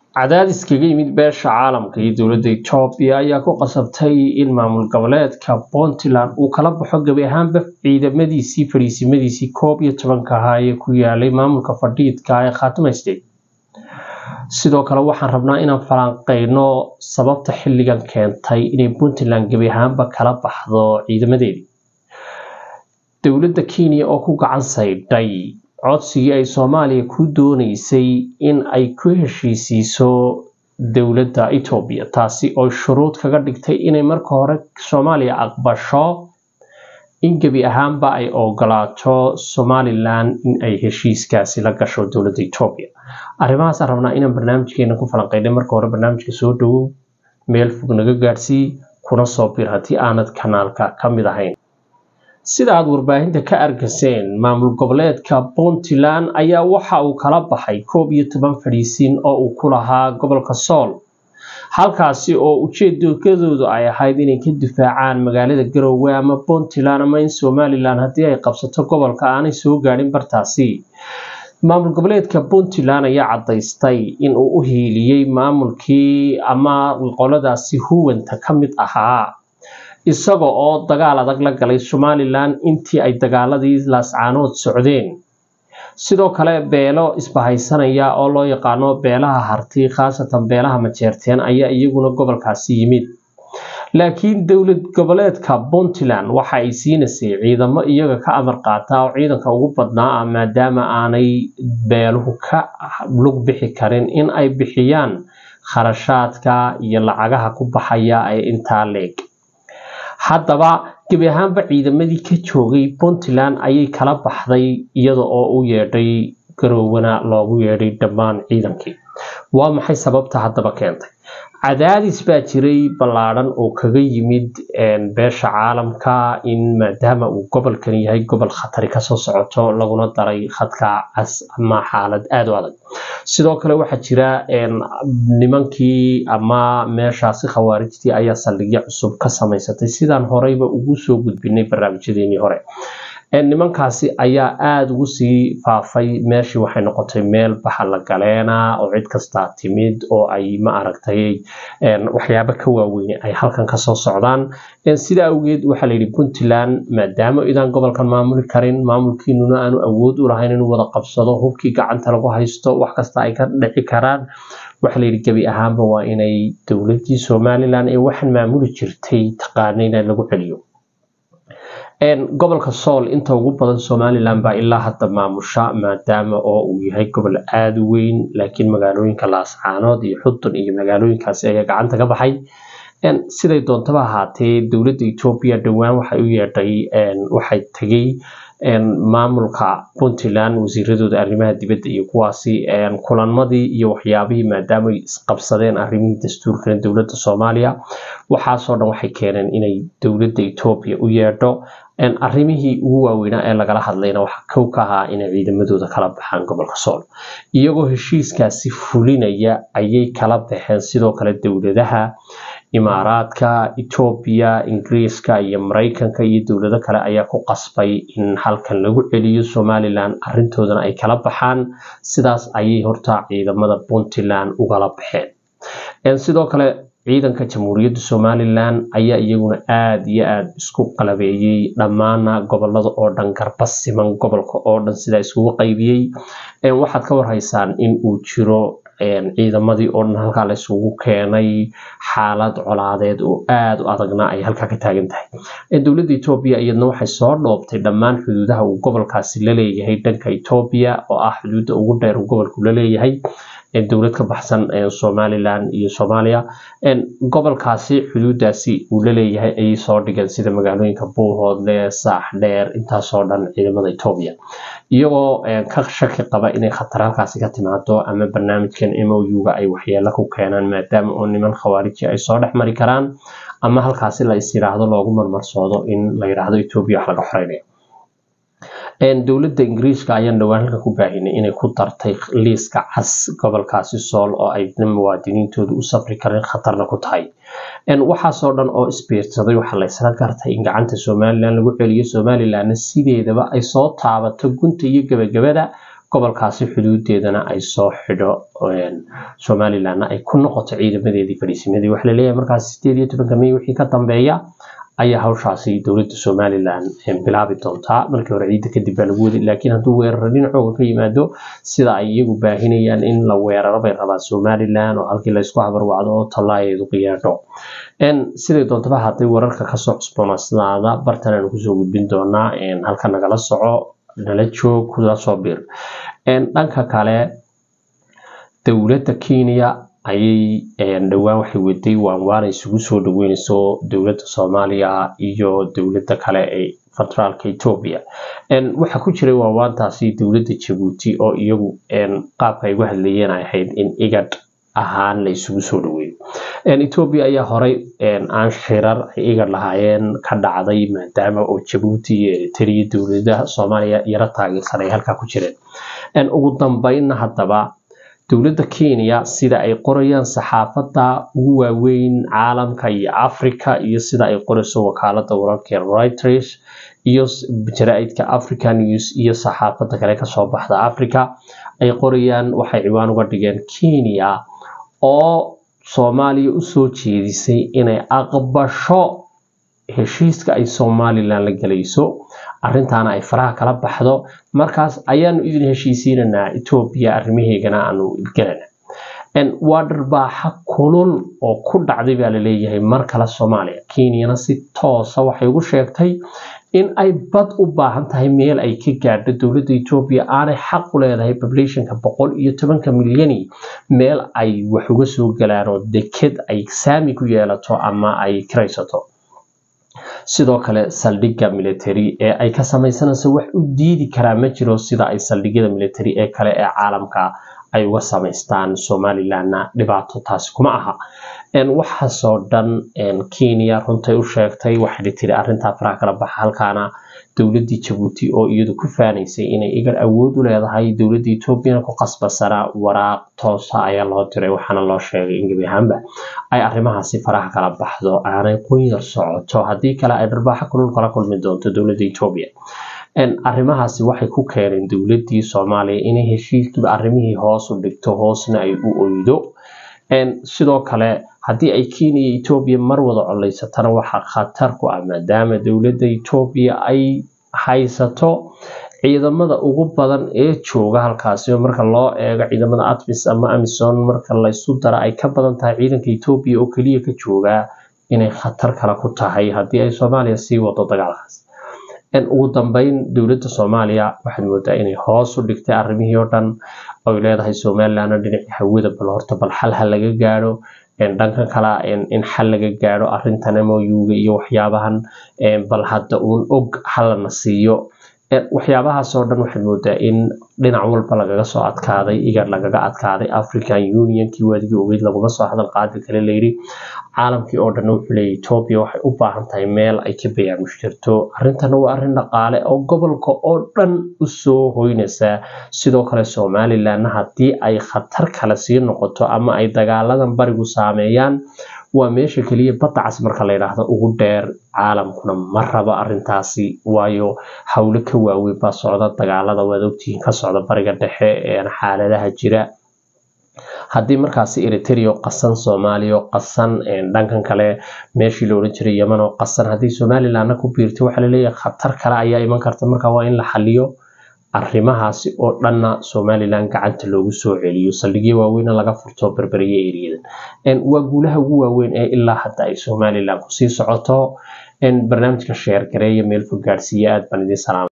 cadaadis kaga yimid beesha caalamka iyo dowladda etoobiya ayaa ku qasabtay in maamul goboleedka puntland uu kala baxo gebi ahaanba ciidamadiisii fadhiisimadiisii koob iyo tobanka ahaa ee ku yaalay maamulka fadhiidka ee khaatuma state sidoo kale waxaan rabnaa inaan falanqeyno sababta xilligan keentay inay puntland gebi ahaanba kala baxdo ciidamadeedii dowladda kenya oo ku gacan saydhay codsigii ay soomaaliya ku dooneysay in ay ku heshiisiiso dowladda etoobiya taasi oo shuruud kaga dhigtay inay marka hore soomaaliya aqbasho in gebi ahaanba ay ogolaato somalilan in ay heshiiskaasi la gasho dowladda etoobiya arrimahaasaan rabnaa inaan barnaamijkeena ku falanqeynay marka hore barnaamijka soo dhowow meel fog naga gaadhsii kuna soo bir haddii aanad kanaalka ka mid ahayn sida aad warbaahinta ka argaseen maamul goboleedka puntland ayaa waxa uu kala baxay koob iyo toban fadhiisiin oo uu ku lahaa gobolka sool halkaasi oo ujeedadoodu ay ahayd inay ka difaacaan magaalada garowe ama puntland ama in somalilan haddii ay qabsato gobolka aanay soo gaadhin bartaasi maamul goboleedka puntland ayaa cadaystay in uu u hiiliyey maamulkii ama qoladaasi huwanta ka mid ahaa isaga oo dagaal adag la galay somalilan intii ay dagaaladii laascaanood socdeen sidoo kale beelo isbahaysanaya oo loo yaqaano beelaha harti khaasatan beelaha majeerteen ayaa iyaguna gobolkaasi yimid laakiin dowlad goboleedka puntland waxa ay siinaysay ciidamo iyaga ka amar qaata oo ciidanka ugu badnaa ah maadaama aanay beeluhu ka lug bixi karin in ay bixiyaan kharashaadka iyo lacagaha ku baxaya ee intaa leeg haddaba gebi ahaanba ciidamadii ka joogay puntland ayay kala baxday iyada oo u yeedhay garowana loogu yeedhay dhammaan ciidankii waa maxay sababta haddaba keentay cadaadis baa jiray ballaadhan oo kaga yimid beesha caalamka in maadaama uu gobolkan yahay gobol khatari kasoo socoto laguna daray khadka cas ama xaalad aada u adag sidoo kale waxaa jira nimankii ama meeshaasi khawaarijtii ayaa saldhigyo cusub ka samaysatay sidaan horeyba ugu soo gudbinay barnaamijyadeenii hore nimankaasi ayaa aada ugu sii faafay meeshii waxay noqotay meel baxa la galeena oo cid kastaa timid oo ay ma aragtay waxyaabo ka waaweyne ay halkan kasoo socdaan sida awgeed waxaa layidhi puntland maadaama idaan gobolkan maamuli karin maamulkiinuna aanu awood u lahayn inuu wada qabsado hubkii gacanta lagu haysto wax kasta ay ka dhici karaan waxaa layidhi gebi ahaanba waa inay dowladii somalilan ee waxaan maamuli jirtay taqaanayna lagu celiyo gobolka sool inta ugu badan somalilan baa ilaa hadda maamusha maadaama oo uu yahay gobol aada u weyn laakiin magaalooyinka laascaanood iyo xudun iyo magaalooyinkaasi ayaa gacanta ka baxay siday doontaba ahaatee dowladda etoobiya dhowaan waxay u yeedhay waxay tegey maamulka puntland wasiiradooda arrimaha dibadda iyo kuwaasi kulanmadii iyo waxyaabihii maadaama ay isqabsadeen arrimihii dastuurkana dowladda soomaaliya waxaasoo dhan waxay keeneen inay dowladda etoobiya u yeedho arrimihii ugu waaweynaa ee lagala hadlayna waxaa kow ka ahaa inay ciidamadooda kala baxaan gobolka sool iyagoo heshiiskaasi fulinaya ayay kala baxeen sidoo kale dowladaha imaaraadka etoobiya ingiriiska iyo mareykanka iyo dowlado kale ayaa ku qasbay in halkan lagu celiyo somalilan arintoodana ay kala baxaan sidaas ayay horta ciidamada puntland ugala baxeen sidoo kale ciidanka jamhuuriyadda somalilan ayaa iyaguna aada iyo aada isku qalabeeyey dhammaana gobolada oo dhan garba siman gobolka oo dhan sidaa iskugu qaybiyey waxaad ka warhaysaan in uu jiro ciidamadii oo dhan halkaa la isugu keenay xaalad colaadeed oo aada u adagna ay halkaa ka taagan tahay dowladda etoobiya iyadna waxay soo dhoobtay dhammaan xuduudaha uu gobolkaasi la leeyahay dhanka etoobiya oo ah xuduudda ugu dheer uu gobolku la leeyahay dowlad ka baxsan somalilan iyo soomaaliya gobolkaasi xuduudaasi uu la leeyahay ayay soo dhigeen sida magaalooyinka buuhoodle saax dheer intaasoo dhan ciidamada etoobiya iyagoo ka shaki qaba inay khatar halkaasi ka timaado ama barnaamijkan m o u-ga ay waxyeelo ku keenaan maadaama oo niman khawaariji ay soo dhex mari karaan ama halkaasi la is yiraahdo loogu marmarsoodo in la yiraahdo etoobiya wax laga xoreynaya dowladda ingiriiska ayaan dhowaan halka ku baahinay inay ku dartay liiska cas gobolkaasi sool oo ay muwaadiniintooda u safri karin khatarna ku tahay waxaasoo dhan oo isbiirsaday waxaa la isla gartay in gacanta somalilan lagu celiyo somalilanna sideedaba ay soo taabato gunta iyo gebagabada gobolkaasi xuduudeedana ay soo xidho somalilandna ay ku noqoto ciidamadeedii fadhiisimadii waxaa laleeyahay markaas sideed iyo tobanka may wixii ka dambeeya ayaa hawshaasi dowladda somalilan bilaabi doontaa markii hore ciidda kadib baa lagu waday laakiin hadduu weeraro dhinacooga ka yimaado sida ay iyagu baahinayaan in la weeraro bay rabaan somalilan oo halkii laysku habarwacdo oo tallaayeedu qiyaadho siday doontaba hadday wararka kasoo cusboonaysnaada bartan aanu kusoo gudbin doonaa halka nagala soco nala joog kula soo bir dhanka kale dowladda kenya ayay dhowaan waxay waday waanwaana isugu soo dhaweyneyso dowladda soomaaliya iyo dowladda kale ee federaalka etoobiya waxaa ku jiray waawaantaasi dowladda jabuuti oo iyagu qaabka ay uga hadlayeen ay ahayd in igad ahaan la isugu soo dhaweeyo etoobiya ayaa horey aan shirar ay igad lahaayeen ka dhacday maadaama oo jabuuti iyo eritrea dowladaha soomaaliya yaro taageersan ay halkaa ku jireen ugu dambeynna haddaba dowladda kenya sida ay qorayaan saxaafadda ugu waaweyn caalamka iyo africa iyo sida ay qorayso wakaalada wararka reuters iyo jaraa'idka africa news iyo saxaafadda kale kasoo baxda africa ay qorayaan waxay ciwaan uga dhigeen kenya oo soomaaliya usoo jeedisay inay aqbasho heshiiska ay somalilan la gelayso arrintaana ay faraha kala baxdo markaas ayaanu idin heshiisiinanaa etoobiya arrimaheegana aanu gelana waa dharbaaxa kulul oo ku dhacday baa laleeyahay mar kale soomaaliya kenyana si toosa waxay ugu sheegtay in ay bad u baahan tahay meel ay ka gaadho dowladda etoobiya aanay xaq u leedahay populationka boqol iyo tobanka milyani meel ay wax uga soo galaan oo deked ay saami ku yeelato ama ay kiraysato sidoo kale saldhigga military ee ay ka samaysanayso wax u diidi karaa ma jiro sida ay saldhigyada military ee kale ee caalamka ay uga samaystaan somalilandna dhibaato taasi kuma aha waxaasoo dhan kenya runtay u sheegtay waxay tiri arrintaa faraha kala baxa halkaana dowladdii jabuuti oo iyadu ku faanaysay inay igar awood u leedahay dowladda etoobiyana ku qasbasana waraaq toosa ayaa loo diray waxaana loo sheegay in gebi ahaanba ay arrimahaasi faraha kala baxdo aanay qunyar socoto haddii kale ay dharbaaxo kulul kala kulmi doonto dowladda etoobiya arrimahaasi waxay ku keeneen dowladdii soomaaliya inay heshiiskiiba arrimihii hoos u dhigto hoosna ay u oydo sidoo kale haddii ay kenya iyo etoobiya mar wada coleysatana waxaa khatar ku ah maadaama dowladda etoobiya ay haysato ciidamada ugu badan ee jooga halkaasi marka loo eego ciidamada atmis ama amison marka laysu dara ay ka badan tahay ciidanka etoobiya oo keliya ka joogaa inay khatar kale ku tahay haddii ay soomaaliya sii wado dagaalkaas ugu dambeyn dowladda soomaaliya waxaad moodaa inay hoos u dhigtay arrimihii oo dhan oy leedahay somalilandna dhinacii hawada bal horta bal xal ha laga gaadho dhankan kale in xal laga gaadho arrintan moyuga iyo waxyaabahan bal hadda uun og halana siiyo waxyaabahaasoo dhan waxaad moodaa in dhinac walba lagaga soo adkaaday igar lagaga adkaaday african unionkii waadigii ogeyd laguma soo hadal qaadi kale layidhi caalamkii oo dhan wuxuu leeyahy etoobiya waxay u baahan tahay meel ay ka bayaamush jirto arrintana waa arrin dhaqaale oo gobolka oo dhan usoo hoynaysaa sidoo kale somalilandna haddii ay khatar kale sii noqoto ama ay dagaaladan barigu saameeyaan waa meesha keliya badda cas marka la yidhaahdo ugu dheer caalamkuna ma rabo arrintaasi waayo howlo ka waaweyn baa socda dagaalada waad ogtihiin ka socda bariga dhexe xaaladaha jira haddii markaasi eritrea qasan soomaaliya oo qasan dhankan kale meeshii la odhan jiray yeman oo qasan haddii somalilandna ku biirtay waxaa laleeyahay khatar kale ayaa iman karta marka waa in la xaliyo arrimahaasi oo dhanna somalilan gacanta loogu soo celiyo saldhigyo waaweyna laga furto berberiye eriyadan waa guulaha ugu waaweyn ee ilaa hadda ay somalilan kusii socoto barnaamijka sheer gareeya meel fog gaadhsiiya aad baan idiin salaama